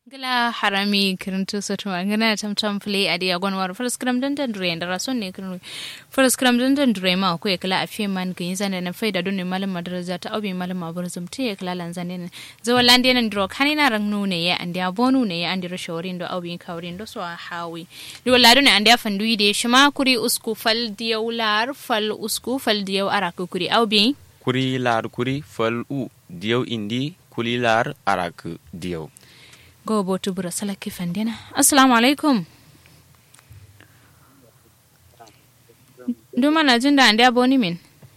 gila harami kirintu soto ngana tam tam play adi agon war first scrum dan dan dure ndara son ne kirin first scrum dan dan dure ma ko kala afi man kin zane na faida don malam madraza ta obi malam aburzum te kala lan zane ne zo lande nan dro kanina rang nu ne ya andi abonu ne ya andi rashorin do obi kawrin do so hawi do lado ne andi afandu ide shima kuri usku fal diyaw lar fal usku fal diyaw araku kuri obi kuri lar kuri fal u diyaw indi kuli lar arak diyaw go botu bura salaki fandina assalamu alaikum duma na jin da andi aboni min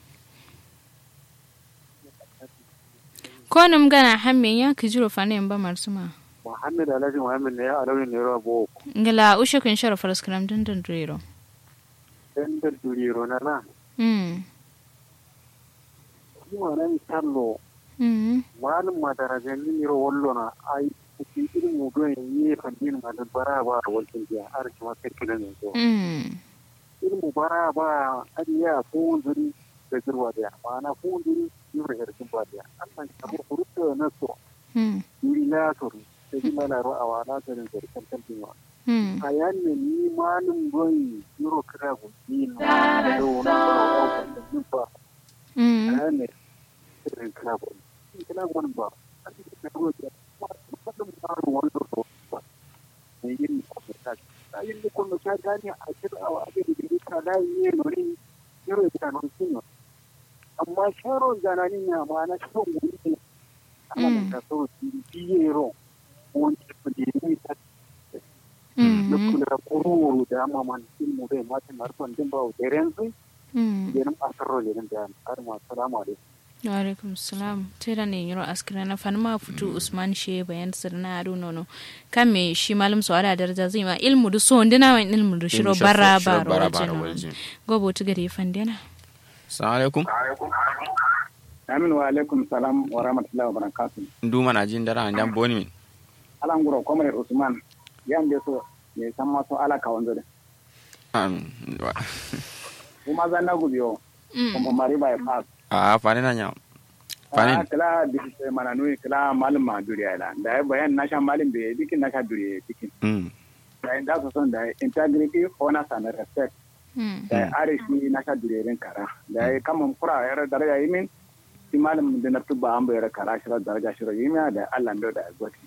ko nim gana hammin ya ki jiro fane ba marsuma Muhammad Alhaji Muhammad ne ya alawin ne ra bo ngala ushe kun shara faraskram dun dun rero dan da duriro na na mm kuma nan tallo mm malum ma darajan ni ro wallo na ai ki irin mu don yi fandin ma da bara ba wajen ya har kuma kai kidan ne to mm irin mu bara ba adiya ko zuri da zurwa da ma'ana ko zuri yure da kin ba da Allah ka mu furuta na so mm ni la to sai ni mana ro awana da da kan kan din mm a yanne ni malum gon yuro kira go ni na da wani da ba mm ne irin kira go kira go ba a cikin go da wannan baro wanda ko ba ne yin ko ta ta yin ko no ta gani a cikin awa a da ka da yi no ni yuro ta no sino amma sharo zanani na ma na sharo wani ana da so ti yero wani ne ta mm kula kururu da amma man ilmu dai matin harfan din ba da renzu mm yenin asarro yenin da har ma salamu alaikum wa alaikum salam tera ne yiro askira na fanma futu usman she bayan sirna adu nono kame shi malum so ada daraja zai ma ilmu du so ndina wan ilmu du shiro bara bara wajen gobo tu gari fandena assalamu alaikum amin wa alaikum salam wa rahmatullahi wa barakatuh nduma na jin dara andan boni min alan guro komre usman yande so ne san ma so ala ka wanzo de Amin. Wa- kuma zan na gubiyo kuma mari bai pass a fane na nya a fane kala dikite mana nui kala malum ma duriya la da ya bayan na sha malum be dikin na sha duriya dikin mm da inda so son da integrity honor and respect da arishi na sha duriya rin kara da ya kama kura yar daraja yimin shi malum da na tuba an bayar kara shi daraja shi yimi da Allah ndo da gwati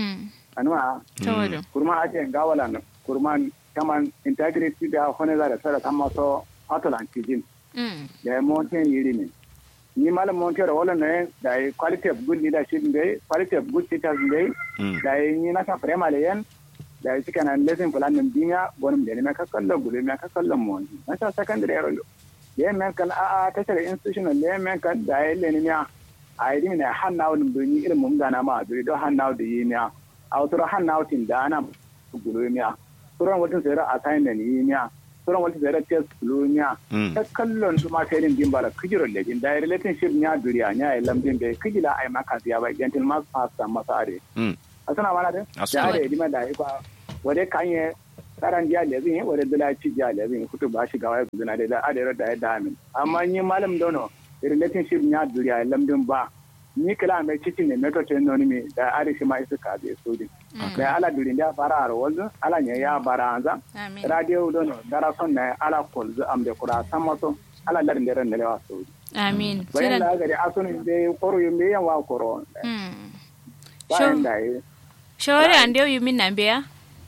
anuwa tawadu kurma ake gawala no kurma kaman integrity da hone da sara kama so atolan kijin da ya monten yiri ne ni malam monten da wala ne da ya quality of good leadership ne quality of good teachers ne mm da ya ni na ka primary yan da ya cika na lesson plan din dinya gonum da ne na ka kallon gudu na ka kallon mon na ta secondary yaro da ya men kan a a ta tare institutional le men kan da ya le ni ya a yi ne hannawo dum do ni irin mum da na ma do do hannawo da yi miya a wato hannawo tin da ana gudu miya suran watan sai ra assignment yi miya suran watan sai ra test gudu miya mm ta kallon su ma sai din bara kijiro lejin da relationship nya duriya nya ya lambin be kijila ai maka siya ba gentle mas pasta masa are mm asana mana de Asuna. da are dima da ikwa wade kanye karan dia lezin wade dala ci dia lezin kutu ba shi gawa guduna da da are da da amin amma ni malam dono relationship nya duriya lambin ba ni kala mai cikin ne meto ce noni mi da are shi ma isu ka be so din da ala durin da fara har wanzu ala ne ya bara anza amin radio dono dara son na ala kolzu am de kura samato ala larin da ran da lewa so amin bayan tera da gari asunin be koro yumbe yan wa koro mm bayan da yi shawari ande yu min nambe ya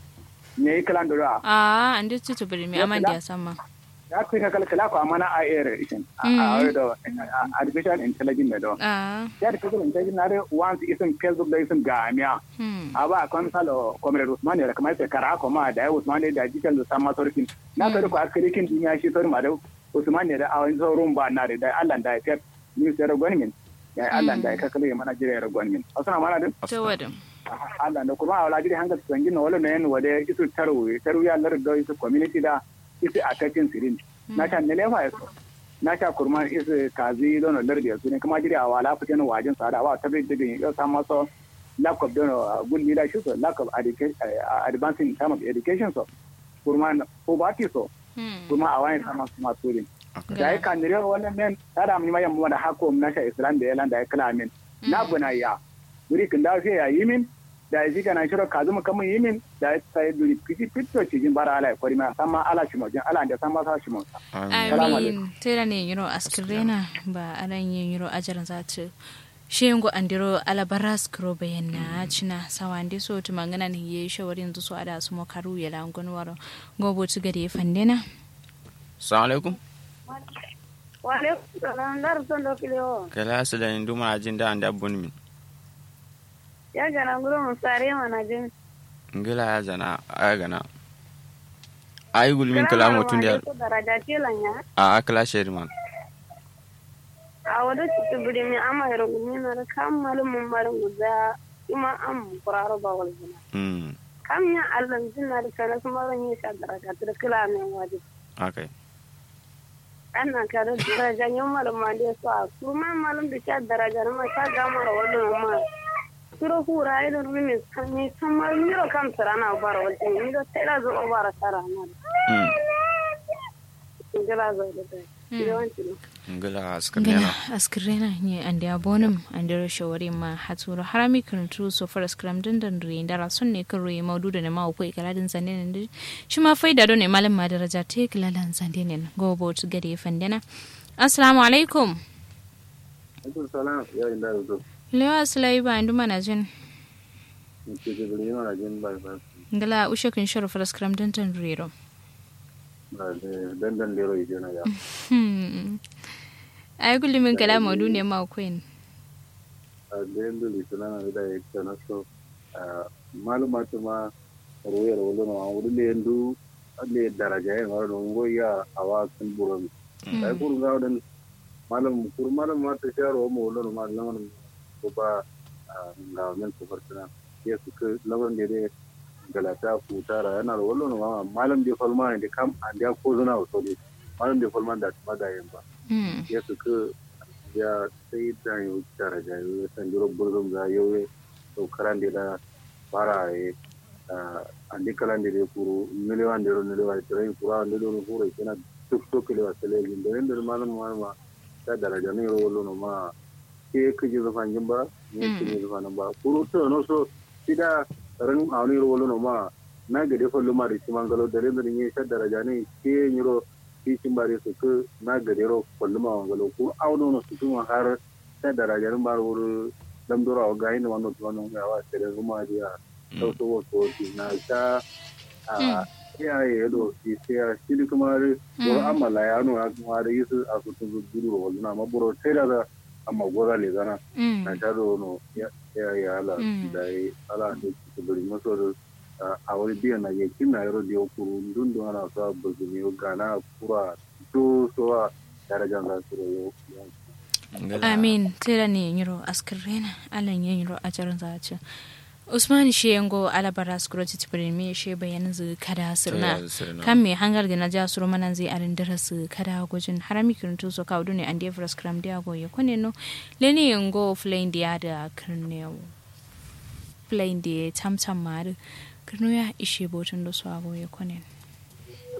ne kalan da ah ande tutu bari mi amandi asamma ya fi ka kalkala ko amana a air ishin a a da artificial intelligence da ah ya artificial intelligence na da once isin facebook da isin gamiya hmm a ba kon salo komre usman ne kamar sai kara ko ma da usman ne da digital da sama sorkin na ka ko askari kin duniya shi sor ma da usman ne da awon zorun ba na da Allah da ya ni sai gwanmin ya Allah da ya kakale mana jira gwanmin asana mana da tawadu Allah da kuma awla jiri hanga tsangi no wala nen wade isu taru taru ya lar do isu community da isu attacking sirin na ta ne lewa yaso na ta kurma isu kazi don lar da su ne kuma jiri awala fitin wajin sada wa tabi digin yo sama so lack of don good leadership so lack of education advancing in terms of education so kurma poverty so hmm kuma awai sama sama turin da ya kan nire wannan men tada mun mayan mu da hako na sha islam da yalan da ya kala min na buna ya wuri kin da sai ya yi min da shi kana shiro kazu mu kamun yimin da sai duri fiti fito cikin bara ala kwari ma sama ala shi mojin ala da sama sa shi mo amin tera ne yiro askirena ba aran yin yiro ajaran za ta shengo andiro alabaras kro bayanna china sawande so to mangana ne ye shawarin zu so ada su mo karu ya langon waro gobo tu gade fandena assalamu alaikum wa alaikum salam dar son do kilo kala sala ni duma jin da anda bun min ya gana nguro mu sare mana jin ngila ya zana aya gana ayi gulmin kala mutun da daraja tilanya a akala sherman a wada cikin budi mi ama yaro gumi na da kam malum mun marin guda kuma am kuraro ba wal gina mm kam ya allan jinna da kana kuma ran yi sha daraja da kila ne waje okay annan ka da daraja yin malum ma da so a kuma malum da sha daraja ma sha ga mara wannan ma suro hura idan rumi kan ni san ma miro kam sarana bara wal ni da sai da zo bara sarana mm ngila zo da dai yawanci ngila askar ngala yana askirena ne ande abonum andiro shawari ma haturo harami kuntu so far skram din dan ri ndara son ne kan ri maudu da ne ma ko ikala din zande ne shi ma faida do ne malam ma daraja te kilalan zande ne gobo tu gade fandena assalamu alaikum Alaikum salam ya inda da zo. lewa sulai ba ndu mana jin Ni ke da bari yana jin ba ba. ngala ushe kun shoro far skram din dan ri ro Ba da dandan lero ide na ya. hmm ay kulli min kala maudu ne ma ko en A da yanda litana na da ya ta na so. Maluma ta ma royar wala na wuri le yandu alle daraja ya ngaro ngo ya awa kan buron. Ai kur ga dan malam kur malam ma ta sharo mo wala ma laman ko ba ga men ko fartana. Ya su ka lawan da dai galata ku tara yana da wala ma malam da falma ne kam an da ko zuna so dai. Malam da falma da ma da yin ba. hmm ya suka ya sai da yau tara da yau san jiro burzum za yau ya to karan da da fara ya an di kalan da da kuro miliyan da ro miliyan da rai kuro an da ro kuro kana tuk tuk le wa tele da inda malam ma ta daraja ne ro lo ma ke ke ji zafan jin ba ne ke ji zafan ba kuro to no so sida ran awni ro lo ma na ga da fallu ma da shi mangalo da rin da ne ta daraja ne ke ni ro titin bare su ku na gadero kwalluma wangalo ko auno no su kuma har ta darajar bar wuri dam dora wa gayin wannan to wannan ya wa tere kuma dia to so wo to ti na ta a ya ye do ti se a shi kuma ri wor amala ya no kuma da yisu a su tu duru wa na ma buro tere da amma gora le zana hmm na ta do no ya ya ya ala da ala ne su bari maso da a wani biyan na je kina yaro da kuru dun dun ana sa bazumi gana kura to so a darajan za su rayo amin tera ne yiro askirena alan yin yiro a jarin za ci usman shi yango alabara skuro ti tibiri me she bayan zu kada sirna kan me hangar da na ja suro manan zai arin dara su kada gujin harami kirtu so ka ne ande fras kram dia go ye kone no leni yango flame dia da kirnewo flame dia tam tam mar kirno ya ishe botun do so ago ye kone